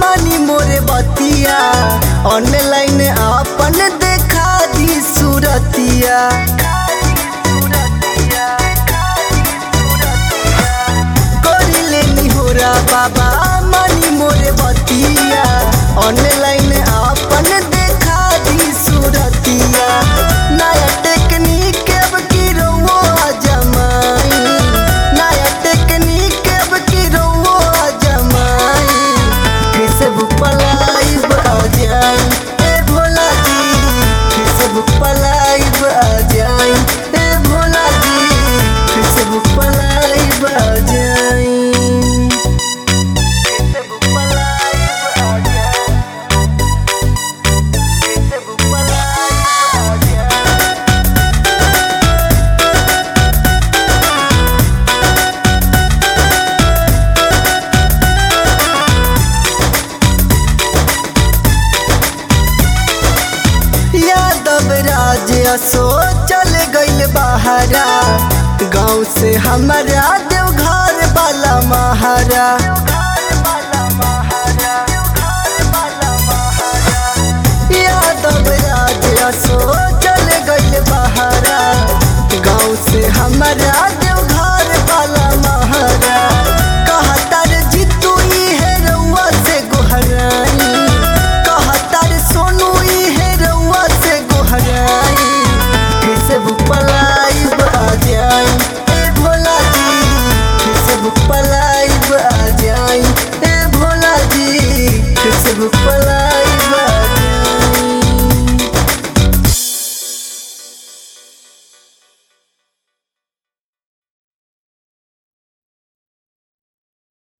मानी मोरे बतिया ऑनलाइन अपन देखा दी सूरतिया करी लेनी होरा बाबा मानी मोरे बतिया ऑनलाइन अपन देखा दी सूरतिया नया टेक्निक अब की रउआ जमाई नया टेक्निक अब की रउआ जमाई फेसबुक पर लाइव आ जाई ए भोला जी फेसबुक पर लाइव आ जाई ए भोला जी फेसबुक पर लाइव आ जाई फेसबुक पर लाइव आ जाई फेसबुक पर लाइव आ जाई यादव राज असो चल गइल बहारा गाँव से हमारा देवघर वाला महारा यादव राज असो चल गइल बहारा गाँव से हमारा देवघर वाला महारा कहतर जीतू है रउआ से गोहराई कहतर सोनू है रउआ से गोहराई फेसबुक पर लाइव आ जाई ए भोला जी फेसबुक पर लाइव आ जाई ए भोला जी फेसबुक पर